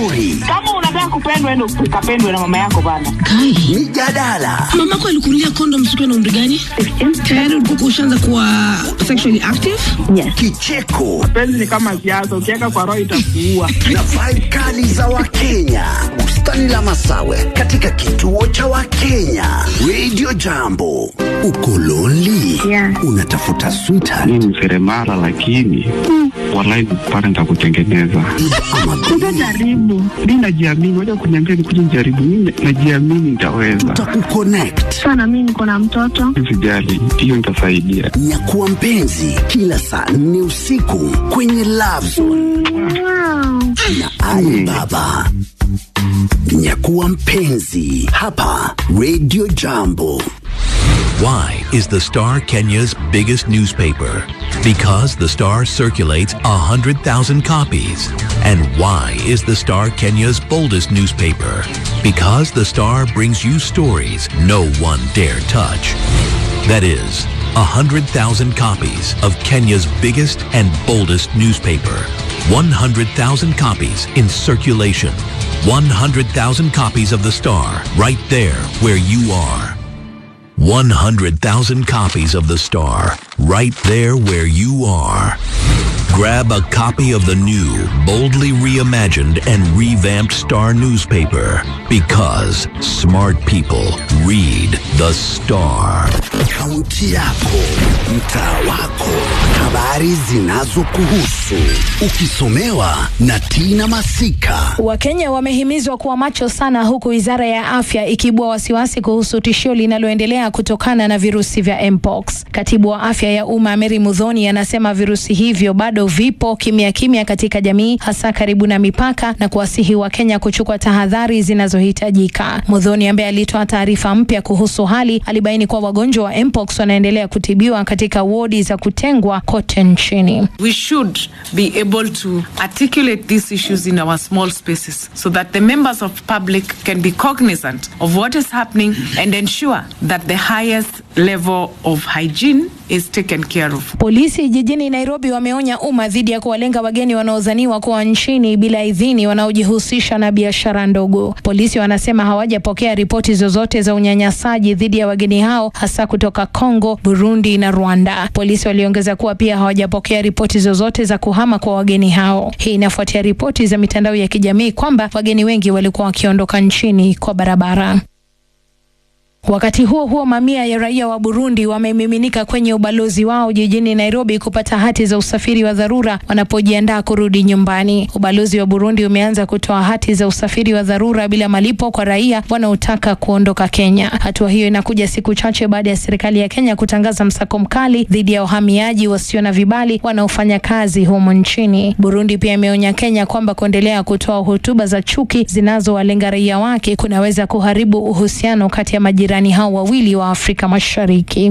mashuhuri, Kama unataka kupendwa, enda ukapendwe na mama yako bana. Kai, mijadala, mamako alikunulia condoms ukiwa na umri gani? Tayari ulikuwa ushaanza kuwa sexually active? kicheko Penzi ni kama siasa, ukiweka kwa roho itakuua. na vibe kali za Wakenya. Bustani la Masawe katika kituo cha Wakenya. Radio Jambo. Uko lonely? Yeah. Unatafuta sweetheart mi ni seremala lakini walai pale nitakutengeneza Sasa jaribu. mi najiamini waja kuniambia nikuja nijaribu mi najiamini nitaweza tutakukonnect. Sana mimi niko na mtoto. sijali hiyo nitasaidia Nyakuwa mpenzi kila saa nne usiku kwenye Love Zone Wow. na Ali Baba. Nyakuwa mpenzi hapa Radio Jambo. Why is the Star Kenya's biggest newspaper? Because the Star circulates 100,000 copies. And why is the Star Kenya's boldest newspaper? Because the Star brings you stories no one dare touch. That is, 100,000 copies of Kenya's biggest and boldest newspaper. 100,000 copies in circulation. 100,000 copies of the Star right there where you are. 100,000 copies of The Star, right there where you are. Grab a copy of the new, boldly reimagined and revamped Star newspaper because smart people read The Star. Kaunti yako, mtaa wako, habari zinazokuhusu, ukisomewa na Tina Masika. Wakenya wamehimizwa kuwa macho sana huku wizara ya afya ikibua wasiwasi kuhusu tishio linaloendelea kutokana na virusi vya mpox. Katibu wa afya ya umma Mary Mudhoni anasema virusi hivyo bado vipo kimya kimya katika jamii, hasa karibu na mipaka, na kuwasihi Wakenya kuchukua tahadhari zinazohitajika. Mudhoni ambaye alitoa taarifa mpya kuhusu hali, alibaini kuwa wagonjwa wa mpox wanaendelea kutibiwa katika wodi za kutengwa kote nchini. we should be able to articulate these issues in our small spaces so that the members of public can be cognizant of what is happening and ensure that the highest level of hygiene is taken care of. Polisi jijini Nairobi wameonya umma dhidi ya kuwalenga wageni wanaodhaniwa kuwa nchini bila idhini wanaojihusisha na biashara ndogo. Polisi wanasema hawajapokea ripoti zozote za unyanyasaji dhidi ya wageni hao hasa kutoka Kongo, Burundi na Rwanda. Polisi waliongeza kuwa pia hawajapokea ripoti zozote za kuhama kwa wageni hao. Hii inafuatia ripoti za mitandao ya kijamii kwamba wageni wengi walikuwa wakiondoka nchini kwa barabara. Wakati huo huo, mamia ya raia wa Burundi wamemiminika kwenye ubalozi wao jijini Nairobi kupata hati za usafiri wa dharura wanapojiandaa kurudi nyumbani. Ubalozi wa Burundi umeanza kutoa hati za usafiri wa dharura bila malipo kwa raia wanaotaka kuondoka Kenya. Hatua hiyo inakuja siku chache baada ya serikali ya Kenya kutangaza msako mkali dhidi ya wahamiaji wasio na vibali wanaofanya kazi humo nchini. Burundi pia imeonya Kenya kwamba kuendelea kutoa hotuba za chuki zinazowalenga raia wake kunaweza kuharibu uhusiano kati ya majirani hao wawili wa Afrika Mashariki.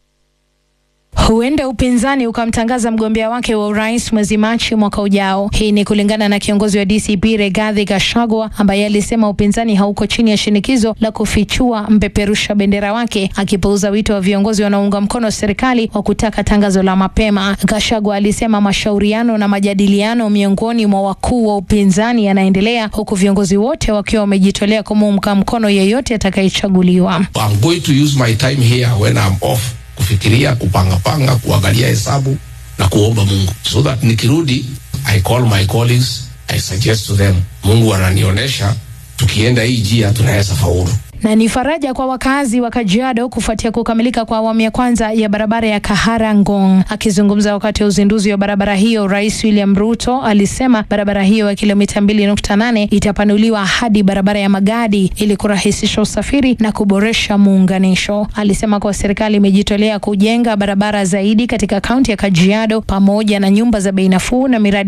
Huenda upinzani ukamtangaza mgombea wake wa urais mwezi Machi mwaka ujao. Hii ni kulingana na kiongozi wa DCP Rigathi Gachagua ambaye alisema upinzani hauko chini ya shinikizo la kufichua mpeperusha bendera wake, akipuuza wito wa viongozi wanaounga mkono serikali wa kutaka tangazo la mapema. Gachagua alisema mashauriano na majadiliano miongoni mwa wakuu wa upinzani yanaendelea huku viongozi wote wakiwa wamejitolea kumuunga mkono yeyote atakayechaguliwa. I'm going to use my time here when I'm off kufikiria, kupangapanga, kuangalia hesabu na kuomba Mungu so that nikirudi, I call my colleagues, I suggest to them, Mungu ananionyesha tukienda hii njia tunaweza faulu. na ni faraja kwa wakazi wa Kajiado kufuatia kukamilika kwa awamu ya kwanza ya barabara ya Kahara Ngong. Akizungumza wakati wa uzinduzi wa barabara hiyo, Rais William Ruto alisema barabara hiyo ya kilomita 2.8 itapanuliwa hadi barabara ya Magadi ili kurahisisha usafiri na kuboresha muunganisho. Alisema kuwa serikali imejitolea kujenga barabara zaidi katika kaunti ya Kajiado pamoja na nyumba za bei nafuu na miradi